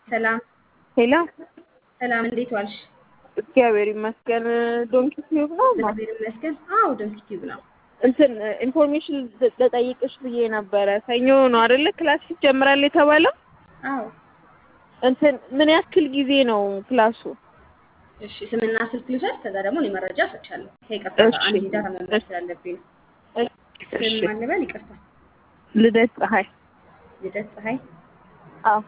ሰላም ሄሎ ሰላም፣ እንዴት ዋልሽ? እግዚአብሔር ይመስገን። ዶንኪ ቲዩብ ነው ማ እግዚአብሔር ይመስገን። አዎ ዶንኪ ቲዩብ ነው። እንትን ኢንፎርሜሽን ልጠይቅሽ ብዬ ነበረ። ሰኞ ነው አይደለ ክላስ ይጀምራል የተባለው? አዎ እንትን ምን ያክል ጊዜ ነው ክላሱ? እሺ፣ ስምና ስልክ ልውሰድ፣ ከዛ ደግሞ እኔ መረጃ እሰጥሻለሁ። ከይቅርታ ጋር እሺ። አንድ ዳታ መምረጥ ስላለብኝ ነው። ስም እሺ። ማን ልበል? ይቅርታ። ልደት ፀሐይ። ልደት ፀሐይ። አዎ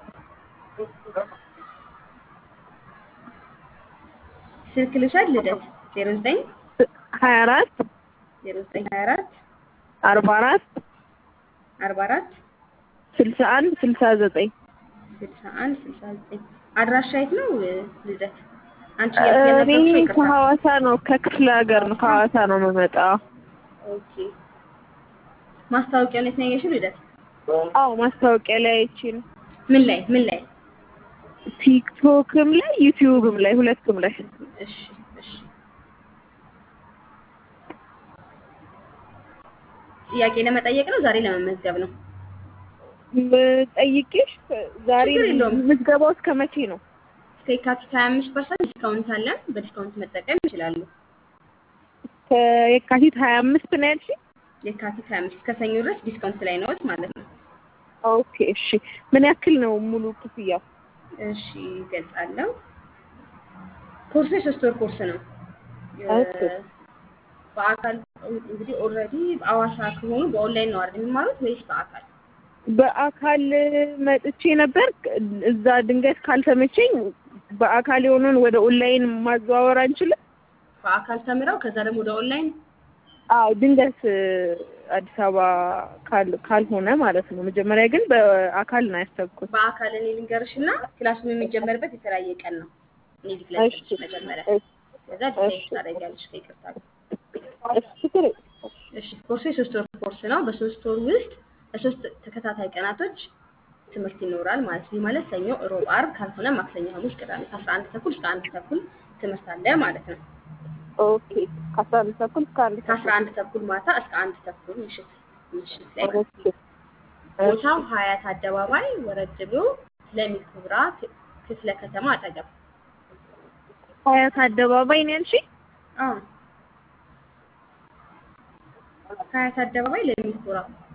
ስልክ ልውሰድ። ልደት ዜሮ ዘጠኝ ሀያ አራት ዜሮ ዘጠኝ ሀያ አራት አርባ አራት አርባ አራት ስልሳ አንድ ስልሳ ዘጠኝ ስልሳ አንድ ስልሳ ዘጠኝ አድራሻ የት ነው ልደት? አንቺ እኔ የነበርኩት ይቅርታ። ከሐዋሳ ነው ከክፍለ ሀገር ነው ከሐዋሳ ነው የምመጣው። ኦኬ። ማስታወቂያውን የት ነው ያየሽው ልደት? አዎ ማስታወቂያ ላይ አይቼ ነው። ምን ላይ ምን ላይ? ቲክቶክም ላይ ዩቲዩብም ላይ ሁለቱም ላይ እሺ እሺ። ጥያቄ ለመጠየቅ ነው ዛሬ ለመመዝገብ ነው? ጠይቄሽ ዛሬ ችግር የለውም። ምዝገባው እስከ መቼ ነው? እስከ የካቲት 25 ፐርሰንት ዲስካውንት አለን። በዲስካውንት መጠቀም ይችላሉ። ከየካቲት ሀያ አምስት ነው ያልሽኝ? የካቲት 25 እስከ ሰኞ ድረስ ዲስካውንት ላይ ነዎት ማለት ነው። ኦኬ እሺ። ምን ያክል ነው ሙሉ ክፍያው? እሺ ይገልጻለሁ። ኮርሱ የሶስት ወር ኮርስ ነው። የ- ኦኬ። በአካል እንግዲህ ኦልሬዲ አዋሳ ከሆኑ በኦንላይን ነው አይደል የሚማሩት ወይስ በአካል? በአካል መጥቼ ነበር። እዛ ድንገት ካልተመቸኝ በአካል የሆነውን ወደ ኦንላይን ማዘዋወር አንችልም? በአካል ተምረው ከዛ ደግሞ ወደ ኦንላይን አዎ ድንገት አዲስ አበባ ካል ካልሆነ ማለት ነው። መጀመሪያ ግን በአካል ነው ያሰብኩት። በአካል እኔ ልንገርሽ እና ክላሱም የሚጀመርበት የተለያየ ቀን ነው። እኔ ዲክላስ እሺ መጀመሪያ እሺ ከዛ ዲሳይድ እሺ ታደርጊያለሽ ከይቅርታ ጋር። እሺ ችግር የለም። እሺ ኮርሱ የሶስት ወር ኮርስ ነው። በሶስት ወር ውስጥ ለሶስት ተከታታይ ቀናቶች ትምህርት ይኖራል ማለት ነው። ይህ ማለት ሰኞ፣ ሮብ፣ አርብ ካልሆነ ማክሰኞ፣ ሐሙስ፣ ቅዳሜ ከአስራ አንድ ተኩል እስከ አንድ ተኩል ትምህርት አለ ማለት ነው። ኦኬ ከአስራ አንድ ተኩል እስከ አንድ ከአስራ ተኩል አንድ ተኩል ማታ እስከ አንድ ተኩል ምሽት ምሽት ላይ ማለት ኦኬ ነው። እሺ ቦታው ሀያት አደባባይ ወረድ ብሎ ለሚ ኩብራ ክ- ክፍለ ከተማ አጠገብ። ሀያት አደባባይ ነው ያልሽኝ? አዎ ሀያት አደባባይ ለሚ ኩብራ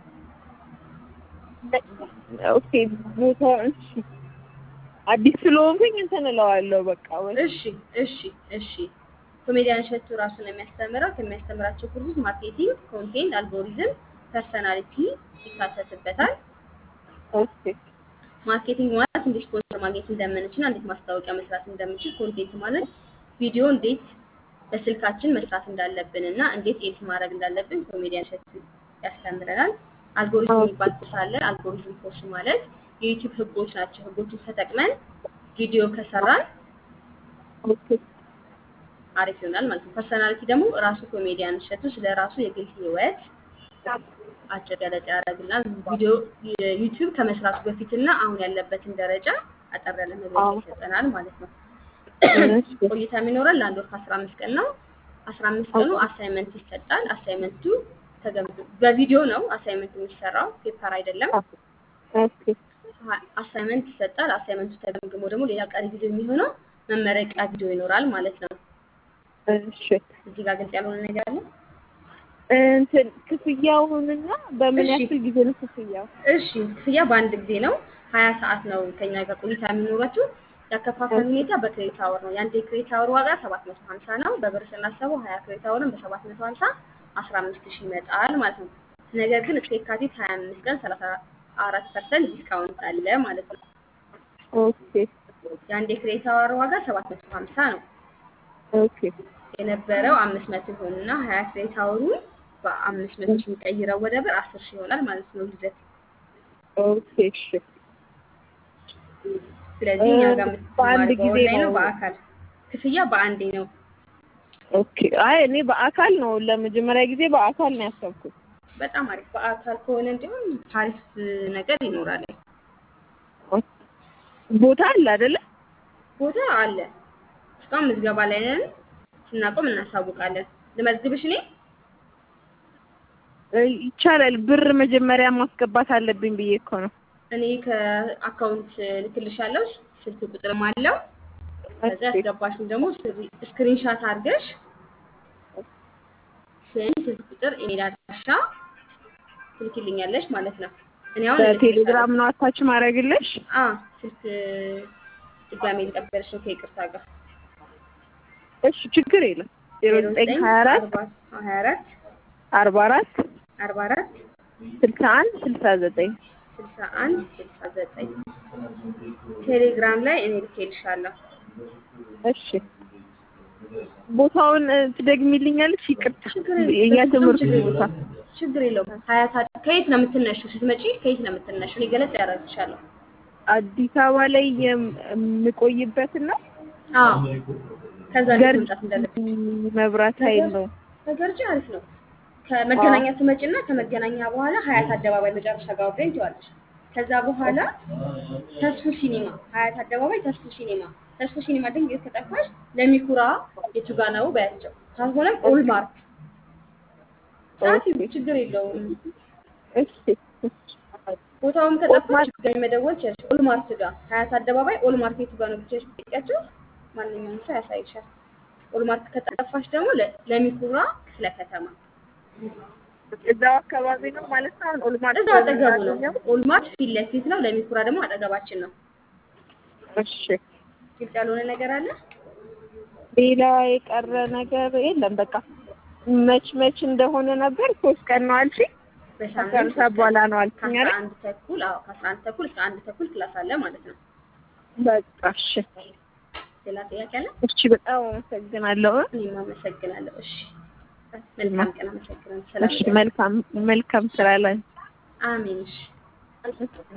ኦኬ ቦታው እሺ አዲስ ስለሆንኩኝ እንትን እለዋለሁ በቃ ወይ እሺ እሺ እሺ። ኮሜዲያን እሸቱ ራሱ ነው የሚያስተምረው። ከሚያስተምራቸው ኩርሶች ማርኬቲንግ፣ ኮንቴንት፣ አልጎሪዝም፣ ፐርሰናሊቲ ይካተትበታል። ኦኬ ማርኬቲንግ ማለት እንዴት ስፖንሰር ማግኘት እንደምንችል፣ እንዴት ማስታወቂያ መስራት እንደምንችል፣ ኮንቴንት ማለት ቪዲዮ እንዴት በስልካችን መስራት እንዳለብን እና እንዴት ኤዲት ማድረግ እንዳለብን ኮሜዲያን እሸቱ ያስተምረናል። አልጎሪዝም የሚባል ኮርስ አለ። አልጎሪዝም ኮርስ ማለት የዩቲዩብ ህጎች ናቸው። ህጎቹን ተጠቅመን ቪዲዮ ከሰራን ኦኬ አሪፍ ይሆናል ማለት ነው። ፐርሰናሊቲ ደግሞ ራሱ ኮሜዲያን እሸቱ ስለ ራሱ የግል ህይወት አጭር ገለጻ ያደርግልናል። ቪዲዮ ዩቲዩብ ከመስራቱ በፊትና አሁን ያለበትን ደረጃ አጠር ያለ መግለጫ አዎ ይሰጠናል ማለት ነው። እሺ ቆይታ የሚኖረን ለአንድ ወር ከአስራ አምስት ቀን ነው። አስራ አምስት ቀኑ አሳይመንት ይሰጣል። አሳይመንቱ ተገምግሞ በቪዲዮ ነው አሳይመንቱ የሚሰራው ፔፐር አይደለም። ኦኬ አሳይመንት ይሰጣል። አሳይመንቱ ተገምግሞ ደግሞ ሌላ ቀሪ ቪዲዮ የሚሆነው መመረቂያ ቪዲዮ ይኖራል ማለት ነው። እሺ እዚህ ጋር ግልጽ ያልሆነ ነገር አለ? እንትን ክፍያውንና በምን እሺ ያክል ጊዜ ነው ክፍያው? እሺ ክፍያ በአንድ ጊዜ ነው። ሀያ ሰዓት ነው ከኛ ጋር ቆይታ የሚኖራችሁ። ያከፋፈል እሺ ሁኔታ በክሬዲት አወር ነው። የአንድ የክሬዲት አወር ዋጋ ሰባት መቶ ሀምሳ ነው። በብር ስናሰበው ሀያ ክሬዲት አወርን በሰባት መቶ ሀምሳ አስራ አምስት ሺህ ይመጣል ማለት ነው። ነገር ግን እስከ የካቲት ሀያ አምስት ቀን ሰላሳ አራት ፐርሰንት ዲስካውንት አለ ማለት ነው። ኦኬ የአንድ የክሬዲት አወር ዋጋ ሰባት መቶ ሀምሳ ነው ኦኬ የነበረው አምስት መቶ ይሆንና ሀያ ክሬዲት አወሩን በአምስት መቶ ስንቀይረው ወደ ብር አስር ሺህ ይሆናል ማለት ነው ልደት። ኦኬ እሺ ስለዚህ እኛ ጋር በአንድ የምትማሪ ጊዜ በኦንላይን ነው ነው በአካል ክፍያ በአንዴ ነው። ኦኬ አይ እኔ በአካል ነው ለመጀመሪያ ጊዜ በአካል ነው ያሰብኩት። በጣም አሪፍ። በአካል ከሆነ እንዲሁም አሪፍ ነገር ይኖራል። ቦታ አለ አይደለ? ቦታ አለ። እስካሁን ምዝገባ ላይ ነን። ስናቆም እናሳውቃለን። ልመዝግብሽ እኔ ይቻላል። ብር መጀመሪያ ማስገባት አለብኝ ብዬ እኮ ነው። እኔ ከአካውንት ልክልሻለሁ። ስልክ ቁጥርም አለው። ከዛ እሺ ያስገባሽን ደግሞ ስክሪንሻት አድርገሽ ስም፣ ስልክ ቁጥር፣ ኢሜል አድራሻ ትልክልኛለሽ ማለት ነው። እኔ አሁን እልክልሻለሁ። በቴሌግራም ነው አታች ማድረግልሽ? አ ስልክ ድጋሜ ልቀበልሽ ነው ከይቅርታ ጋር እሺ ችግር የለም። ዜሮ ዘጠኝ ሀያ አራት ሀያ አራት አርባ አራት አርባ አራት ስልሳ አንድ ስልሳ ዘጠኝ ስልሳ አንድ ስልሳ ዘጠኝ ቴሌግራም ላይ እኔ ልኬልሻለሁ። እሺ ቦታውን እ፣ ትደግሚልኛለሽ? ይቅርታ ችግር የለም። የእኛ በፍጹም ትምህርት ችግር ቦታ የለም። ችግር የለውም። ሀያት አ- ከየት ነው የምትነሺው? ስትመጪ ከየት ነው የምትነሺው? እኔ ገለጽ ያደርግሻለሁ። አዲስ አበባ ላይ የም- የምቆይበትን ነው። አዎ ከዛ እንዴት ገርጂ መምጣት እንዳለብሽ መብራት ኃይል ነው። ከገርጂ አሪፍ ነው። ከመገናኛ ትመጪና ከመገናኛ በኋላ ሀያት አደባባይ መጨረሻ ጋር ወርደኝ ትዋለሽ። ከዛ በኋላ ተስፉ ሲኒማ፣ ሀያት አደባባይ ተስፉ ሲኒማ፣ ተስፉ ሲኒማ ድንገት ከጠፋሽ ለሚኩራ የቱ ጋ ነው በያቸው። ካልሆነም ኦልማርት ጻፊው፣ ችግር የለውም። እሺ ቦታውም ከጠፋሽ ድጋሚ መደወል ትችያለሽ። ኦልማርት ጋር ሀያት አደባባይ ኦልማርት የቱ ጋር ነው ብቻሽ ብትጠይቂያቸው ማንኛውም ሰው ያሳይሻል። ኦልማርት ከጠፋሽ ደግሞ ለ- ለሚኩራ ክፍለ ከተማ እዛው አካባቢ ነው ማለት ነው። አሁን ኦልማርት እዛው አጠገቡ ነው። ኦልማርት ፊት ለፊት ነው። ለሚኩራ ደግሞ አጠገባችን ነው። እሺ ግልጽ ያልሆነ ነገር አለ? ሌላ የቀረ ነገር የለም። በቃ መች መች እንደሆነ ነበር። ሶስት ቀን ነው አልሽኝ። በሳምንት ከአስራ አንድ ሰዓት በኋላ ነው አልሽኝ ከአስራ አይደል? አንድ ተኩል አዎ፣ ከአስራ አንድ ተኩል እስከ አንድ ተኩል ክላስ አለ ማለት ነው። በቃ እሺ ሌላ ጥያቄ አለ? እሺ፣ በጣም አመሰግናለሁ። እኔም አመሰግናለሁ። እሺ፣ መልካም ቀን። አመሰግናለሁ። ሰላም እሺ፣ ይሁን። መልካም መልካም ስራ ላይ አሜን። እሺ